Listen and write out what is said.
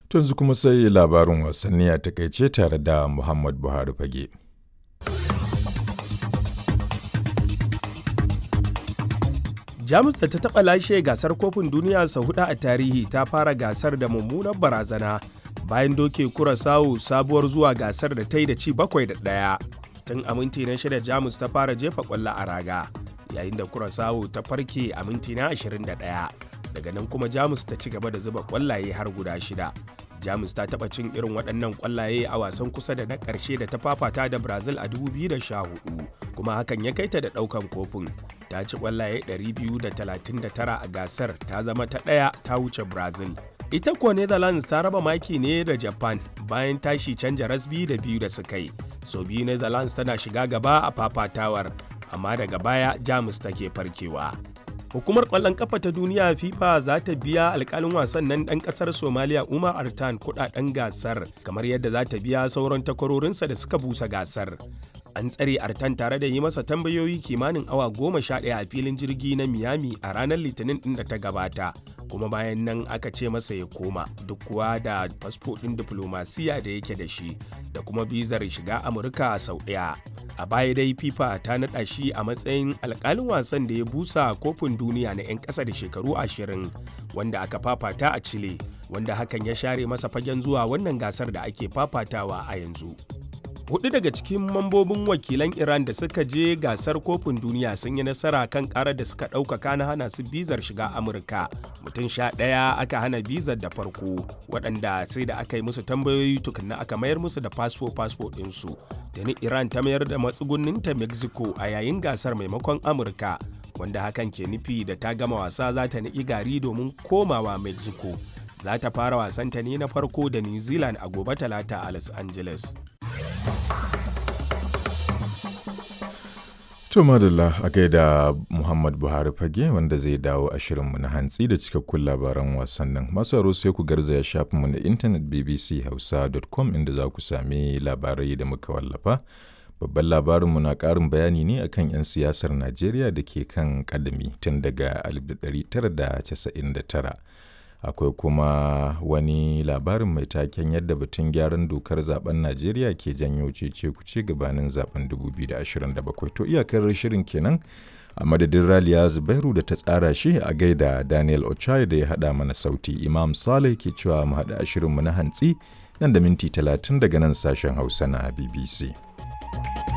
yanzu kuma sai labarin wasanni a takaice tare da Muhammad Buhari fage. jamus da ta taɓa lashe gasar kofin duniya sau hudu a tarihi ta fara gasar da mummunar barazana bayan doke kurasawu sabuwar zuwa gasar da ta yi da ci bakwai da ɗaya tun a minti na shida jamus ta fara jefa kwallo a raga yayin da kurasawu ta farke a minti na 21 daga nan kuma jamus ta ci gaba da zuba kwallaye har guda shida jamus ta taɓa cin irin waɗannan kwallaye a wasan kusa da na ƙarshe da ta fafata da brazil a 2014 kuma hakan ya kai ta da ɗaukan kofin ta ci kwallaye 239 a gasar ta zama ta ɗaya ta wuce brazil ita kuwa netherlands ta raba maki ne da japan bayan tashi canja rasbi da biyu da suka yi so biyu netherlands tana shiga gaba a fafatawar amma daga baya jamus take farkewa hukumar kwallon kafa ta duniya fifa za ta biya alkalin wasan nan dan kasar somaliya umar artan kudaden gasar kamar yadda za ta biya sauran takwarorinsa da suka busa gasar an tsare artan tare da yi masa tambayoyi kimanin awa goma sha ɗaya a filin jirgi na miami a ranar litinin ɗin da ta gabata kuma bayan nan aka ce masa ya koma duk kuwa da fasfo ɗin diflomasiya da yake da shi da kuma bizar shiga amurka sau ɗaya a baya dai fifa ta naɗa shi a matsayin alkalin wasan da ya busa kofin duniya na 'yan ƙasa da shekaru ashirin wanda aka fafata a chile wanda hakan ya share masa fagen zuwa wannan gasar da ake fafatawa a yanzu hudu daga cikin mambobin wakilan iran da suka je gasar kofin duniya sun yi nasara kan karar da suka ɗaukaka na hana su bizar shiga amurka mutum sha ɗaya aka hana bizar da farko waɗanda sai da aka yi musu tambayoyi tukunna aka mayar musu da fasfo fasfo ɗinsu tuni iran ta mayar da matsugunninta mexico a yayin gasar maimakon amurka wanda hakan ke nufi da ta gama wasa za ta niƙi gari domin komawa mexico za ta fara wasanta ne na farko da new zealand a gobe talata a los angeles To madalla a gaida Muhammad Buhari fage wanda zai dawo a shirinmu na hantsi da cikakkun labaran wasannin. Masu aro sai ku garzaya shafinmu na intanet bbchausa.com inda za ku sami labarai da muka wallafa. Babban labarinmu na ƙarin bayani ne akan 'yan siyasar Najeriya da ke kan kadami tun daga 1999. akwai kuma wani labarin mai taken yadda batun gyaran dokar zaben najeriya ke janyo cece kuce gabanin zaben 2027 to iyakar shirin kenan a madadin raliya zubairu da ta tsara shi a gaida daniel ochai da ya hada mana sauti imam saleh ke cewa mu hada shirinmu na hantsi nan da minti 30 daga nan sashen hausa na bbc